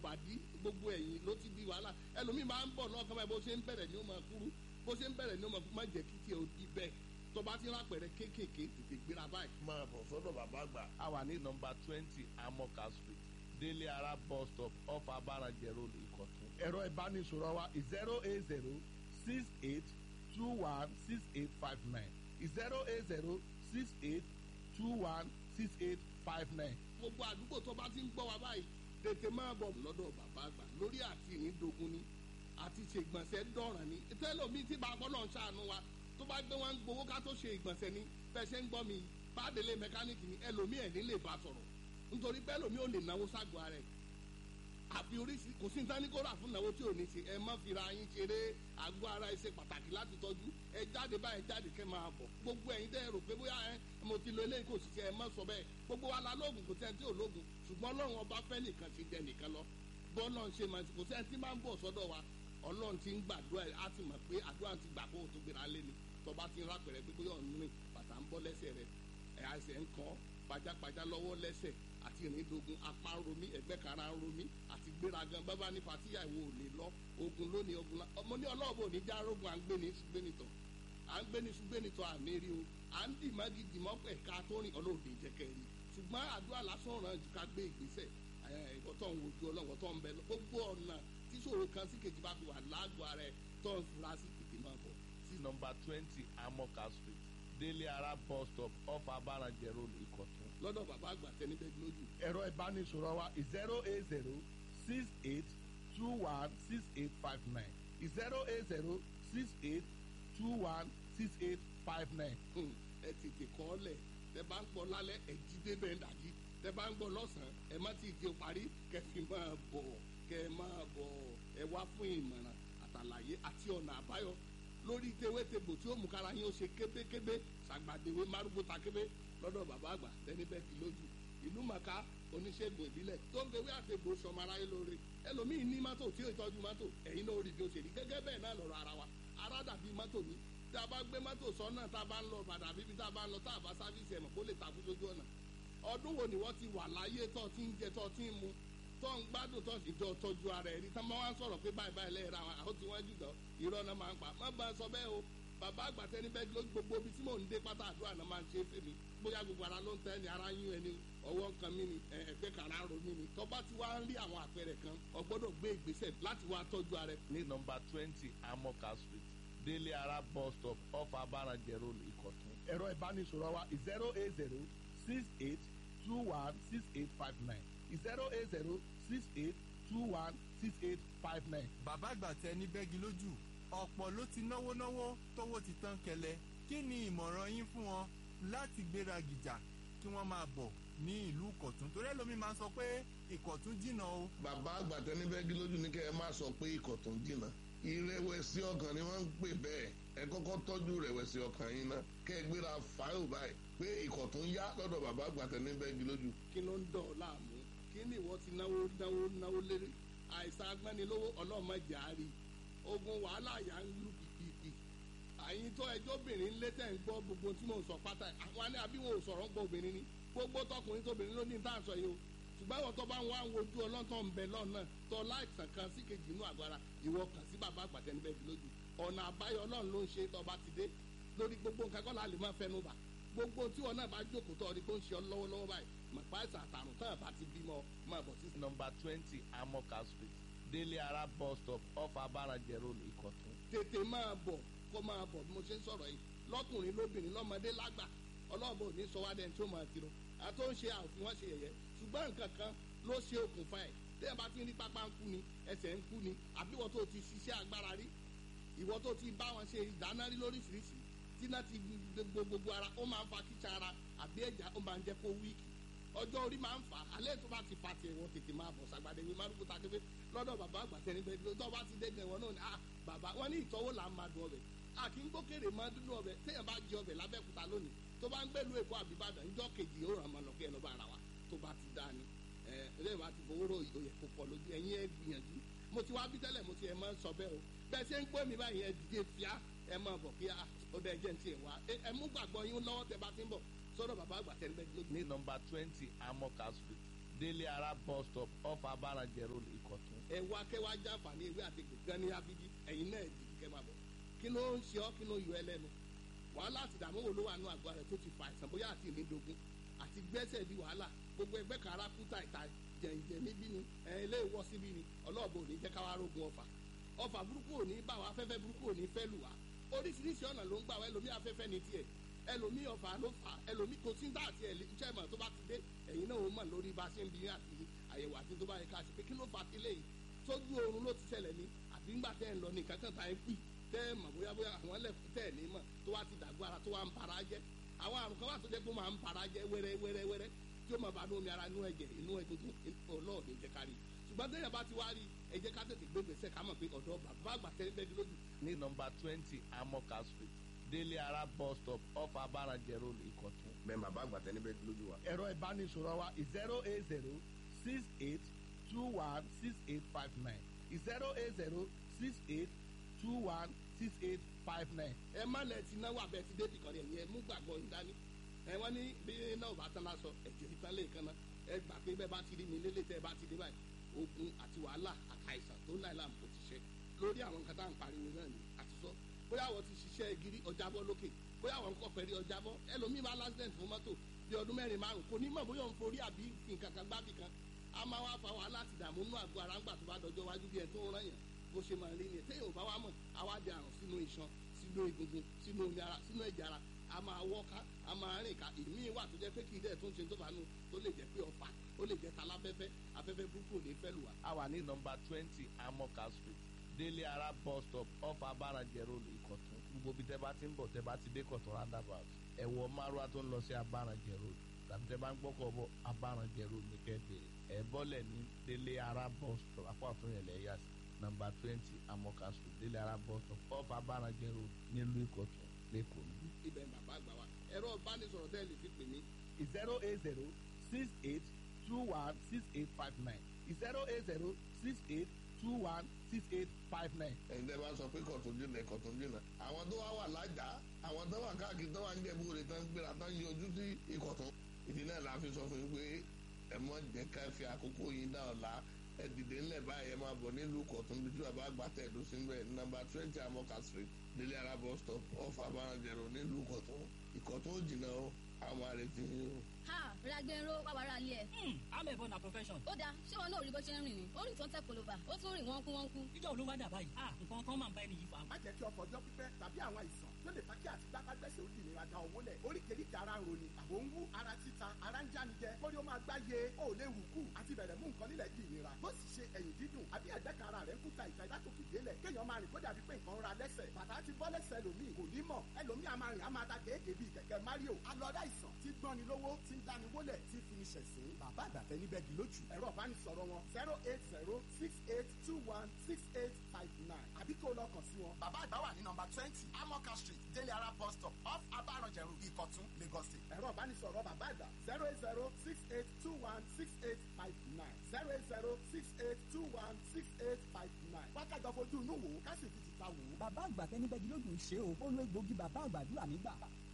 bàdí gbogbo ẹ̀yìn ló ti di wàhálà ẹlòmíì máa ń bọ̀ náà kọ́mọ bó ṣe ń bẹ̀rẹ̀ ni ó máa kúrú bó ṣe ń bẹ̀rẹ̀ ni ó máa kúrú má jẹ́ kí tiẹ̀ ó di bẹ́ẹ̀ tó bá ti rápẹ̀rẹ̀ kéékèèké tètè gbéra báyìí. máa bọ̀ sọ́dọ̀ bàbá àgbà. a wà ní nọmba twenty amoka street délé ara bus stop off abarajẹ road ìkọ̀tún. ẹ̀rọ ìbánisọ̀rọ̀ wa zero eight zero six eight two one six eight five nine zero eight zero six eight two one six eight five nine. gbogbo àdúgbò tó bá ti ń gbọ́ wa báyìí tètè máa bọ̀ lọ́dọ̀ bàbá àgbà lórí àti ìrìndògún ni àti ṣègbọ̀nsẹ̀ dọ̀ràn ni tẹ́lọ̀mí tí bàbá náà ń ṣàánú wa tó bá gbé wọn gbowó ká tó ṣe ìgbọ̀nsẹ̀ ni bẹ́ẹ̀ ṣe ń gbọ́ mi bàdélé mẹkáníìkì ni ẹlòmí ẹ̀ nílé bá sọ̀rọ̀ nítorí bẹ́ẹ̀ lòmí ò lè náwó ságọ́ ara ẹ̀ àfi oríṣi kò sí nǹkan ní kó rà fún ìnáwó tí ò ní ṣe ẹ má fira yín ṣeré àgọ́ ara ẹ ṣe pàtàkì láti tọ́jú ẹ jáde báyìí jáde kẹ́ máa bọ̀ gbogbo ẹ̀yin tẹ́ ẹ rò pé bóyá ẹ mo ti lo eléyìí kò sì ṣe ẹ má sọ bẹ́ẹ̀ gbogbo wa la lóògùn kò sẹ́ni tí ò lóògùn ṣùgbọ́n ọlọ́run ọba fẹ́ nìkan ṣe jẹ nìkan lọ bọ́ọ̀lọ́ ń ṣe máa kò sẹ́ni tí máa ń bọ̀ sọ́dọ̀ wa ọlọ́run ti ń gbàdúrà ẹ̀ á ti mọ̀ pé àdúrà ti gbà kó o tó gbéra lé ni tọba ti ń rápẹ̀rẹ̀ pé bóyá ọ̀nù rìn bàtà ń bọ́ lẹ́sẹ̀ rẹ̀ ẹ̀ àìsẹ̀ ń kàn pajápajá lọ́wọ́ lẹ́sẹ̀ àti ìrìndògùn apá ń romí ẹ̀gbẹ́ kara ń romí àti gbéragan bábá ní fatíyà ìwò ò lè lọ ogun lónìí ogun la ọmọ ní ọlọ́ọ̀bù ò ní já rogun à ń gbé ní ṣùgbẹ́nìtọ̀ à ń gbé ní ṣùgbẹ́nìtọ̀ àmì rí o à ń dì mọ́gì dì mọ́ ẹ̀ka tó rìn ọlọ́ọ̀dẹ jẹ́kẹ́ rí ṣùgbọ́n àdúrà lásán ràn jù ká gbé ìgbésẹ̀ ẹ̀kọ́ tó ń wojú ọlọ́wọ́ tó ń bẹ gbogbo ọ̀nà tíṣòro kan sí kejì bá fi wà lágọ̀ọ́ rẹ̀ tó ń fura sí tètè máa bọ̀ sí nọmba twenty amoka street délé ara bus stop off abarajẹ road ìkọ̀tún. lọ́dọ̀ bàbá àgbà tẹni bẹ́ẹ̀ lójú. ẹ̀rọ ìbánisọ̀rọ̀ wa zero eight zero six eight two one six eight five nine zero eight zero six eight two one six eight five nine. ẹ tètè kọ́ ọ lẹ̀ tẹ bá ń gbọ́ lálẹ́ ẹ jí débẹ̀ ń dàjí tẹ bá ń gbọ́ lọ́sàn-án ẹ má ti di parí kẹfì máa bọ̀ kẹ máa bọ̀ ẹ wá fún ìmọ̀ràn àtàlàyé àti ọ̀nà àbáyọ lórí tewétebò tí ó mú kára yín ó ṣe kébékébé ṣàgbàdéwé márùgbó takébé lọ́dọ̀ bàbá àgbà tẹni bẹ́ẹ̀ ti lójú ìlú màkà oníṣègùn ìbílẹ̀ tó ń fewé àtẹ̀gbò sọmọ aráyé lóore ẹlòmíì ní mọ́tò tí ó tọ́jú mọ́tò ẹ̀yin náà rí bí ó ṣe rí gẹ́gẹ́ bẹ́ẹ̀ náà lọ́rọ̀ ara wa ara dàbí mọ́tò ní tá a bá gbé mọ́tò sọ́nà tá a bá ń lọ bàdà bíbí tá a bá ń lọ tá a bá sáfíìsì ẹ̀mọ̀ kó lè takú sójú ọ̀nà ọdún wo ni wọ́n ti wà láyé tó ti ń jẹ tó ti ń mu tó ń gbádùn tó ti jọ tọ́jú ara ẹ̀ rí tá máa ń sọ̀rọ̀ pé báyìí báyìí lẹ́yìn ra àwọn tí wọ́n jù lọ irọ́ náà máa ń pa má bá a sọ bẹ́ẹ̀ o bàbá àgbà tẹni bẹ́ẹ̀ ló gbogbo ibi tí mò ń dé pátá àdúrà náà máa ń ṣe fèmí bóyá gbogbo ara ló ń tẹ́ ni ara yún ẹni ọwọ́ nǹkan mi ni ẹgbẹ́ kàrá ro mi ni tọ́ba ti wá ń rí àwọn àpẹẹrẹ kan o gbọ́dọ̀ gbé ìgbésẹ̀ láti wá tọ́jú ara ẹ̀. ní nọmba twenty amoka street délé ara bus stop off abarajẹ road ìkọ̀tún. ẹ̀rọ ìbánisọ̀rọ̀ wa zero eight zero six eight two one six eight five nine zero eight zero six eight two one six eight five nine. bàbá àgbà tẹ ní bẹ́gi lójú ọ̀pọ̀ ló ti náwó náwó tówó ti tán kẹlẹ̀ kí ni ìmọ̀ràn yín fún wọn láti gbéra gìjà kí wọ́n máa bọ̀ ní ìlú ìkọ̀tún torí ẹlòmíín máa ń sọ pé ìkọ̀tún jìnnà o. bàbá àgbà tẹni bẹ́ẹ̀ gílójú ní kẹ́ ẹ má sọ pé ìkọ̀tún jìnnà ìrẹ̀wẹ̀sì ọkàn ni wọ́n ń pè bẹ́ẹ̀ ẹ kọ́kọ́ tọ́jú ìrẹ̀wẹ̀sì ọkàn yín ná kẹ́ ẹ gbéra fáyọ̀ báyìí pé ìkọ̀tún yá lọ́dọ̀ bàbá àgbà tẹni bẹ́ẹ̀ gílójú. kí ló ń dọ̀ ọ́ láàmú kí ni ìwọ ti náwó náwó náwó lérè àìsàn agbẹ́nilówó ọlọ́mọdé àárí ogun wàhálà yà ń lù pìpìpì àyìn tó ẹjọ́ obìnrin lé tẹ̀ ń gbọ́ gbogbo tí mò ń sọ pátá àwọn àní àbí wọn ò sọ̀rọ̀ ń gbọ́ obìnrin ni gbogbo tọkùnrin tóbìnrin ló ní tá à ń sọ yìí o ṣùgbọ́n àwọn tó bá ń wá ń wojú ọlọ́tọ̀ ń bẹ lọ́nà tó láìsàn kan sí kejì inú àgbára ìwọ kàn sí bàbá àgbàtẹ́ níbẹ̀ bí lójú ọ̀nà àbáyọ ọlọ́run ló ń ṣe tó bá ti dé lórí gbogbo nǹkan kọ́ la lè máa fẹnu bà gbogbo tí wọn náà bá jókòó tó ọdí tó ń ṣe ọ lọ́wọ́lọ́wọ́ báyìí màpá ìsàn àtàrùn tán bá ti bímọ máa bọ̀ sí. nọmba twenty amoka street délé ara bus stop off abarajẹ road ìkọ̀tún. tètè máa bọ̀ kó máa bọ̀ bí mo ṣe ń sọ̀rọ̀ yìí lọ́kùnrin lóbìnrin lọ́mọdé lágbà ọlọ́ọ̀bọ ò ní sọ wá dẹ́n tí ó máa tiro àti ó ń ṣe àfihàn wọn ṣe yẹ̀yẹ́ ṣùgbọ́n nǹkan kan ló ṣe okùnfà ẹ̀ tẹ́ ẹ bá ti rí pápá ń kú ni ẹsẹ̀ ń kú ni àbí ìwọ tó ti ṣiṣẹ́ agbára rí ìwọ tó ti bá wọn ṣe ìdáná rí lóríṣiríṣi tí náà ti gbogbo gbogbo ara ó máa ń fa kíkà ara àbí ẹ̀já ó máa ń jẹ́ kó wíìkì ọjọ́ orí máa ń fà á alẹ́ tó bá ti fa tiẹ̀ wọ́n tètè máa bọ̀ sàgbàdé wí márùkù takébé lọ́dọ̀ bàbá àgbà tẹni bẹ́ẹ̀ tó bá ti dé gan wọn náà ni ah bàbá wọn ní ìtọ́wò là ń máa dùn ọbẹ̀ a kì í gbókèrè máa dúdú ọbẹ̀ téèyàn bá jẹ ọbẹ̀ lábẹ́kúta lónìí tó bá ń gbẹ́lu èkó àbíbàdàn ńjọ́ kejì ó ràn mọ́ lọ kí ẹ lọ́ bá ara wa tó bá ti dáa ni ẹ ẹlẹ́yìn bá ti fowó rò ìyóyè kó pọ̀ lójú ẹ̀yin ẹ gbìyànjú mo ti wá bí tẹ́lẹ̀ mo ti ẹ̀ máa ń sọ bẹ́ẹ̀ o bẹ́ẹ̀ ṣe ń gbọ́ mi báyìí ẹ dìde fíà ẹ máa bọ̀ kí ó dẹ́ jẹ́ ń tiẹ̀ wá ẹ mú gbàgbọ́ yín lọ́wọ́ tẹ bá ti ń bọ̀ sọ́dọ̀ bàbá àgbà tẹ́lẹ̀ bẹ́ẹ̀ lójú. ní nọmba twenty amoka street délé ara bus stop off abaranjẹ road ìkọ̀tún. ẹ wá kẹ́ wá jàǹfààní ewé àti gbẹ̀gán ní abidi ẹ̀yin náà dìbò kẹ́ máa bọ̀ kí ló ń ṣe ọ́ kí ló ń yọ ẹ lẹ́nu wàhálà àti ìdààmú wo ló wà nù àgọ́ rẹ̀ tó ti fa àìsàn bóyá àti ìnídogun àti gbẹ́sẹ̀ di wàhálà gbogbo ẹgbẹ́ kan ara kú tàìtà jẹ̀ǹjẹ̀ níbí ni ẹ ilé ìwọ síbí ni ọlọ́ọ̀bù ò ní jẹ́ káwá rógun ọfà ọfà burúkú ò ní bá wa afẹ́fẹ́ burúkú ò ní fẹ́ lù wá oríṣiríṣi ọ̀nà ló ń gbà wá ẹlòmí afẹ́fẹ́ ní tiẹ̀ ẹlòmí ọfà ló fà ẹlòmí kò sí ń dá àti ẹ̀ iṣẹ́ ìmọ̀ tó bá ti dé ẹ̀yin náà ó mọ̀ lórí bá a ṣe ń bí àti àyẹ̀wò àti tó bá yẹ ká ṣe pé kí ló fà sílẹ̀ yìí sójú oorun ló ti ṣẹlẹ̀ ní àbí ńgbà tẹ́ ń lọ ní kankan tá ẹ pì tẹ́ ẹ mọ̀ bóyá bóyá àwọn ẹlẹ́kùn tẹ́ ẹ ní mọ̀ tó wá ti dàgbọ́ ara tó wá ń para jẹ́ àwọn àrùn kan wà tó jẹ́ pé ó máa ń para jẹ́ wẹ́rẹ́ wẹ́rẹ́ wẹ́rẹ́ tí ó máa bá inú omi ara inú ẹ̀jẹ̀ inú egungun ọlọ́ọ̀dẹ jẹ́ ká rí i ṣùgbọ́n téèyàn bá ti wá rí i ẹ jẹ́ ká tètè gbé gbèsè ká mọ̀ pé ọ̀dọ́ bàbá àgbà tẹ́ bẹ́ẹ̀ lójú ní nọmba twenty amoka street délé ara bus stop off abaranjẹ road ìkọ̀tún. bẹ́ẹ̀ bàbá àgbà tẹ́ níbẹ̀ lójú wa. ẹ̀rọ ìbánisọ̀rọ̀ wa zero eight zero six eight two one six eight five nine zero eight zero six eight two one six eight five nine. ẹ má lẹ ti náwó abẹ ti débì kan yẹn ẹ mú gbàgbọ́ yín dání ẹ wọ́n ní bí náà bá tán lásọ ẹ̀jẹ̀ ìtàn lè kan náà ẹ gbà pé bẹ́ẹ̀ bá ti rí mi lélẹ̀ tẹ́ ẹ bá ti dé báyìí ogun àti wàhálà àtàìsàn tó náà làm kò ti ṣe lórí àwọn nǹkan tá à ń pariwo náà ni àti sọ bóyá àwọn ti ṣiṣẹ́ gírí ọjàbọ́ lókè bóyá àwọn nǹkan pẹ̀lú ọjàbọ́ ẹlòmíì bá lásìdẹ̀ǹt fún mọ́tò bí ọdún mẹ́rin márùn kò ní mọ̀ bóyá òun forí àbí nǹkan kan gbábì kan a máa wá fa wàhálà àti ìdààmú nínú àgọ́ ara ńgbà tó bá dọjọ́ wájú bí ẹ tó ń rán yàn bó ṣe máa rí ni téèyàn ò bá wá mọ̀ àwa di àrùn sínú iṣan sínú egungun sínú omi ara sínú ẹ̀jẹ̀ ara a máa wọ́ká a máa rìn ká ìmí wà tó jẹ́ pé kì í dẹ̀ tó ń ṣe tó bá nù tó lè jẹ́ pé ọ̀fà ó lè jẹ́ taláfẹ́fẹ́ afẹ́fẹ́ burúkú ò ní fẹ́ lù wá. a wà ní nọmba twenty amoka street délé ara bus stop off abaranjẹ road ìkọ̀tún gbogbo bí tẹ́ bá ti ń bọ̀ tẹ́ bá ti dé kọ̀tún roundabout ẹ̀wọ̀ márùá tó ń lọ sí abaranjẹ road tàbí tẹ́ bá ń gbọ́kọ̀ bọ̀ abaranjẹ road ní kẹ́ẹ̀dẹ̀rẹ̀ ẹ̀ bọ́lẹ̀ ní délé ara bus stop apá ọ̀tún yẹn lẹ́yà sí nọmba twenty amoka street délé ara bus stop off abaranjẹ road nílùú ìkọ̀tún lẹ́kọ̀ọ́ níbí. ibẹ̀ ń bàbá àgbà wa ẹ̀rọ ìbánisọ̀rọ̀ tẹ́ ẹ lè fi pè mí zero eight zero six eight two one six eight five nine zero eight zero six eight two one six eight five nine. ẹ̀yin tẹ́ bá sọ pé kọ̀tún jìnnà kọ̀tún jìnnà àwọn tó wá wà lájà àwọn tó wà káàkiri tó wà ń jẹ̀bú rẹ̀ tán gbéra tán yọjú sí ìkọ̀tún ìdí náà la fi sọ fún yín pé ẹ mọ jẹ́ ká fi àkókò yín dá ọ̀la ẹ dìde ńlẹ̀ báyìí ẹ máa bọ̀ nílùú kọ̀tún bí tí bàbá àgbà tẹ̀dó sí bẹ́ẹ̀ nọ́mbà twenty amoka street délé ara bus stop off abaranjẹrò nílùú kọ̀tún ìkọ̀tún ò jìnnà o àwọn àrètí yín o. ha ragbero wà wàrà ilé ẹ. I'm a born a profession. ó dáa ṣé wọn náà rí bó ṣe ń rìn ni ó rìn tó ń tẹ kolova ó tún rìn wọ́n kú wọ́n kú. Ìjọ olówó dà báyìí. Ah, nǹkan kan máa ń bá ẹni yìí fà. má jẹ́ kí ọkọ̀ ọjọ́ pípẹ́ tàbí àwọn àìsàn tó lè fa kí àti gbápágbẹ́sẹ̀ ó di ìnira da owó lẹ̀ oríkèéríkèé ara ń roni àbò ń wú ara títa ara ń jánijẹ kórí ó máa gbáyé ó lè wù kú àti bẹ̀rẹ̀ mú nǹkan nílẹ̀ di ìnira bó sì ṣe ẹ̀yìn dídùn àbí ẹ̀gbẹ́ kan ara rẹ̀ ń kúta ìta ìdátòkè délẹ̀ kéèyàn máa rìn kó dàbí pé nǹkan ń ra lẹ́sẹ̀ bàtà ti bọ́ lẹ́sẹ̀ lòmíì kò ní mọ̀ ẹlòmíì a máa rìn a máa ta kéèké bíi kẹ̀kẹ́ Mario alọ́dá ìsàn tí gbọ́ni lówó tí ń dáni wólẹ̀ tí fi ní ṣẹ̀sín bàbá àgbàfẹ́ níbẹ̀ di lójú ẹ̀rọ ìbánisọ̀rọ̀ wọn zero eight zero six eight two one six eight five nine àbí kó lọ kàn sí wọn. bàbá àgbà wà ní nọ́mbà twenty amoka street délé ara bus stop off abaranjẹrù ìkọ̀tún lagos state. ẹ̀rọ ìbánisọ̀rọ̀ bàbá àgbà zero eight zero six eight two one six eight five nine zero eight zero six eight two one six eight five nine. wákàtí ọ̀fojú inú wò ó ká sì fi tìta wò ó. Bàbá àgbà tẹni bẹ́ẹ̀ lójú ń ṣe o. Ó lo egbògi bàbá àgbàdúrà mi gbà.